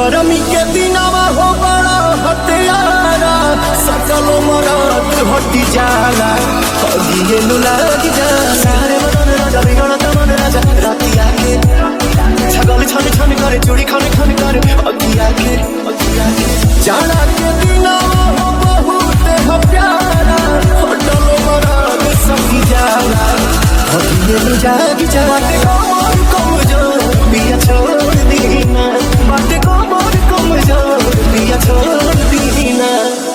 गरमी के दिनावा हो बड़ा हथियारा सकल मरद हटी जाला अगिए नु लाग जाला रे मन राजा बिगड़ तमन राजा राती आके छगल छन छन करे चूड़ी खन खन करे अगिया के अगिया के जाना के दिनावा हो बहुत ह प्यारा होटल मरद सखी जाला अगिए नु जाग जाला बाटे कमर कमजोर बिया छोड़ दीना बाटे कमर कमजोर बिया छोड़ दीना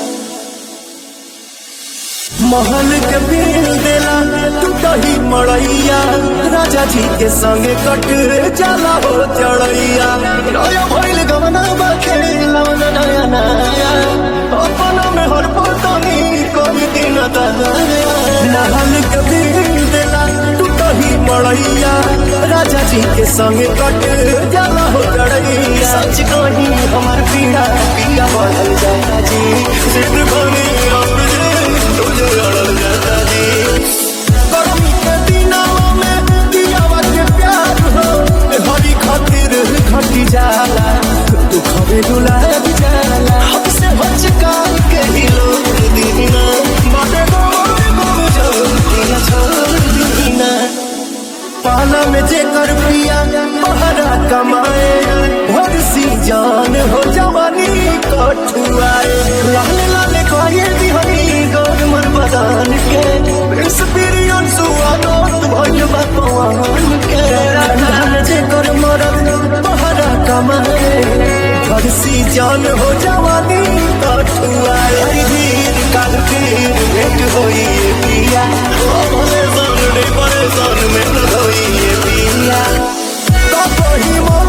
महल के बिल देला तू दही मड़ैया राजा जी के संगे कट जाला हो चढ़ैया नया भइल गवना बखेला नया नया अपना में हर पतनी कोई दिन दया महल के बिल देला तू दही मड़ैया राजा जी के संगे कट जाला हो चढ़ैया सच कही हमार पीड़ा पिया बदल जाता जी सिद्ध बनी अब जे तुझे अड़ल जाता जी गर्मी के दिनों में दियावा के प्यार हो हरी खातिर घटी जाला तू खबे गुलाब जाला हमसे बचका के ही लोग दीना बाटे गोर गोर जो दिया छोड़ दीना पाला में जेकर पिया बहरा कमाए भर सी जान हो जवानी कठुआए लाले लाले कहे दिहरी गौर मन बदान के एक्सपीरियंस हुआ दोस्त भइल बा पवन के पाला में जेकर मरद बहरा कमाए भर सी जान हो जवानी कठुआए हरी धीर काल फिर भेंट होई ये पिया ओ भले सन रे परेशान में न होई ये पिया कहीं मोर